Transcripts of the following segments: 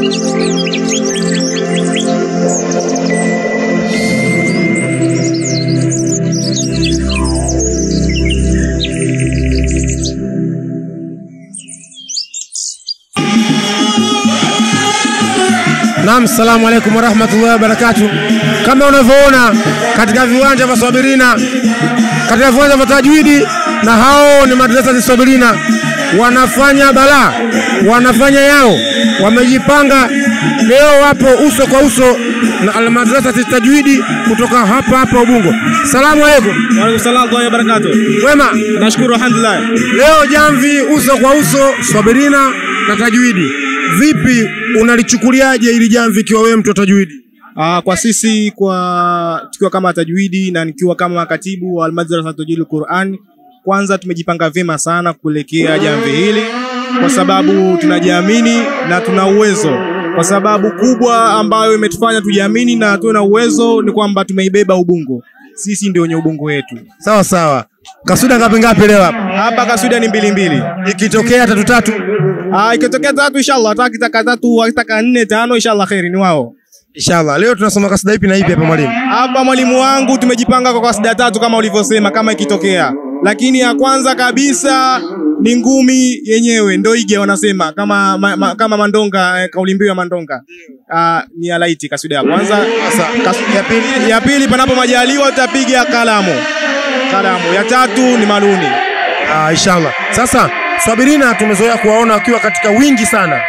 Naam, salamu alaikum warahmatullahi wabarakatuh. Kama unavyoona katika viwanja vya Swabirina, katika viwanja vya Tajwidi, na hao ni madrasa za Swabirina, wanafanya balaa, wanafanya yao, wamejipanga leo, wapo uso kwa uso na almadrasa Tajwidi kutoka hapa hapa Ubungo. Salamu alaikum. Waalaikum salaam wa barakatuh. Wema, Nashukuru alhamdulillah. leo jamvi uso kwa uso Swabirina na Tajwidi. Vipi unalichukuliaje ili jamvi ikiwa wewe mtu wa Tajwidi? Ah, kwa sisi kwa tukiwa kama tajwidi na nikiwa kama katibu wa Almadrasa Tajwidul Quran, kwanza tumejipanga vyema sana kuelekea jamvi hili kwa sababu tunajiamini na tuna uwezo. Kwa sababu kubwa ambayo imetufanya tujiamini na tuwe na uwezo ni kwamba tumeibeba Ubungo. Sisi ndio wenye Ubungo wetu. Sawa sawa. Kasuda ngapi ngapi leo hapa? Hapa kasuda ni mbili mbili. Ikitokea tatu tatu. Ah, ikitokea tatu inshallah, hata kitaka tatu, akitaka nne tano inshallah kheri ni wao. Inshallah. Leo tunasoma kasida ipi na ipi hapa mwalimu? Hapa mwalimu wangu tumejipanga kwa kasida tatu kama ulivyosema, kama ikitokea. Lakini ya kwanza kabisa ni ngumi yenyewe, ndo ige wanasema kama ma, ma, kama Mandonga eh, kauli mbiu ya Mandonga. Ah, ni ya laiti kasida ya kwanza. Sasa Kas- ya pili, ya pili panapo majaliwa tutapiga kalamu. Kalamu. Ya tatu ni maluni. ah, inshallah. Sasa Swabirina tumezoea kuwaona wakiwa katika wingi sana,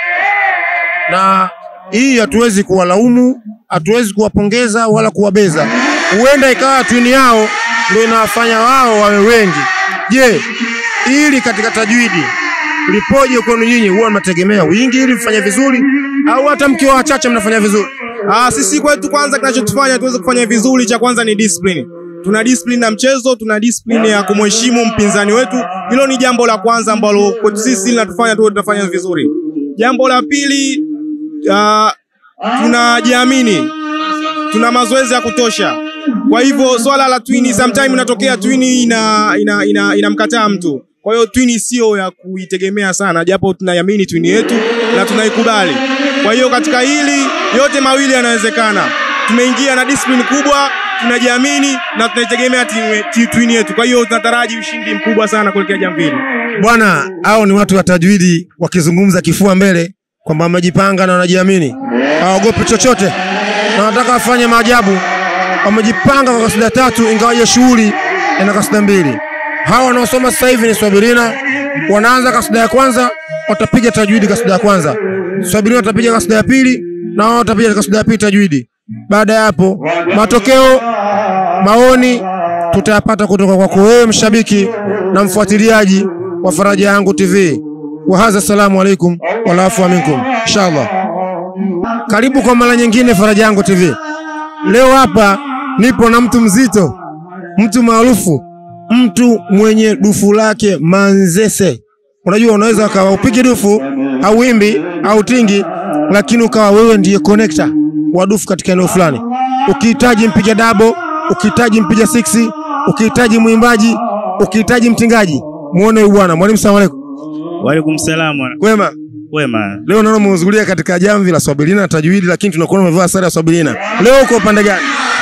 na hii hatuwezi kuwalaumu, hatuwezi kuwapongeza wala kuwabeza. Huenda ikawa twini yao ndio inawafanya wao wawe wengi. Je, ili katika tajwidi lipoje kwenu nyinyi? Huwa mnategemea wingi ili mfanye vizuri, au hata mkiwa wachache mnafanya vizuri? Ah, sisi kwetu kwanza kinachotufanya tuweze kufanya vizuri cha kwanza ni discipline. Tuna discipline na mchezo, tuna discipline ya kumheshimu mpinzani wetu. Hilo ni jambo la kwanza ambalo kwetu sisi linatufanya tuwe tunafanya vizuri. Jambo la pili, ah, tunajiamini. Tuna mazoezi ya kutosha. Kwa hivyo swala la twini sometime inatokea twini ina ina, ina, inamkataa mtu. Kwa hiyo twini sio ya kuitegemea sana, japo tunaiamini twini yetu na tunaikubali. Kwa hiyo katika hili yote mawili yanawezekana. Tumeingia na discipline kubwa, tunajiamini na tunaitegemea timu- ti- twini yetu. Kwa hiyo tunataraji ushindi mkubwa sana kuelekea jambo hili. Bwana, hao ni watu wa tajwidi wakizungumza kifua mbele kwamba wamejipanga na wanajiamini, hawaogopi chochote na wanataka wafanye maajabu. Wamejipanga kwa kasida tatu, ingawaje shughuli ina kasida mbili. Hawa wanaosoma sasa hivi ni Swabirina, wanaanza kasida ya kwanza, watapiga tajwidi kasida ya kwanza. Swabirina watapiga kasida ya pili, na wao watapiga kasida ya pili tajwidi. Baada ya hapo, matokeo maoni tutayapata kutoka kwako wewe mshabiki na mfuatiliaji wa Faraja Yangu TV. Wa hadha, assalamu alaikum wal afwa minkum inshallah. Karibu kwa mara nyingine Faraja Yangu TV. Leo hapa nipo na mtu mzito, mtu maarufu, mtu mwenye dufu lake Manzese. Unajua, unaweza ukawa upige dufu au wimbi au tingi, lakini ukawa wewe ndiye connector wa dufu katika eneo fulani. Ukihitaji mpiga dabo, ukihitaji mpiga siksi, ukihitaji mwimbaji, ukihitaji mtingaji, muone huyu bwana. Mwalimu, salamu alaikum. Waalaikum salaam wana- Kwema. wema. Leo naona umehudhuria katika jamvi la Swabilina na tajwidi, lakini tunakuona umevaa sare ya Swabilina. Leo uko upande gani?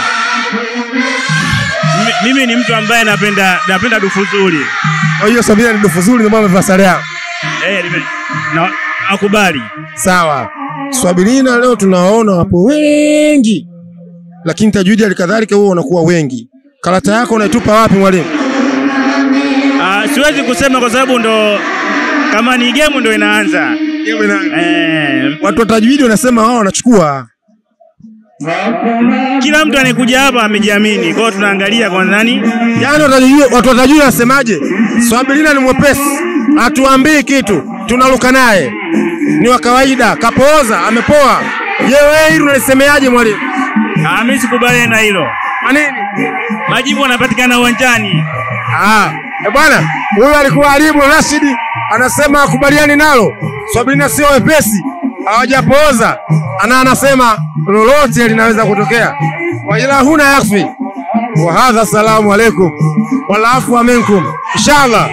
Mimi, mimi ni mtu ambaye napenda napenda dufu zuri. Kwa hiyo Swabilina ni dufu zuri, ndio maana umevaa sare yao. Eh, nime- na nakubali. Sawa. Swabilina leo tunawaona wapo wengi, lakini tajwidi alikadhalika huo wanakuwa wengi. Karata yako unaitupa wapi mwalimu? Ah, siwezi kusema kwa sababu ndo kama ni game ndo inaanza. Eh, Watu wa tajwidi wanasema wao wanachukua. kila mtu anayekuja hapa amejiamini. Kwa hiyo tunaangalia kwa nani? Yaani watajijua, watu watajua wasemaje? Swabilina ni mwepesi, hatuambii kitu, tunaruka naye, ni wa kawaida, kapooza, amepoa. Je, wewe hili unalisemeaje mwalimu? Ah, mimi sikubaliani na hilo. Kwa nini? Majibu yanapatikana uwanjani. Ah, eh bwana, huyu alikuwa Alibu Rashidi anasema akubaliani nalo. Swabilina sio wepesi, hawajapooza, ana anasema lolote linaweza kutokea. Wajila huna yakfi. Wa hadha, salamu alaikum wal afwa minkum inshallah.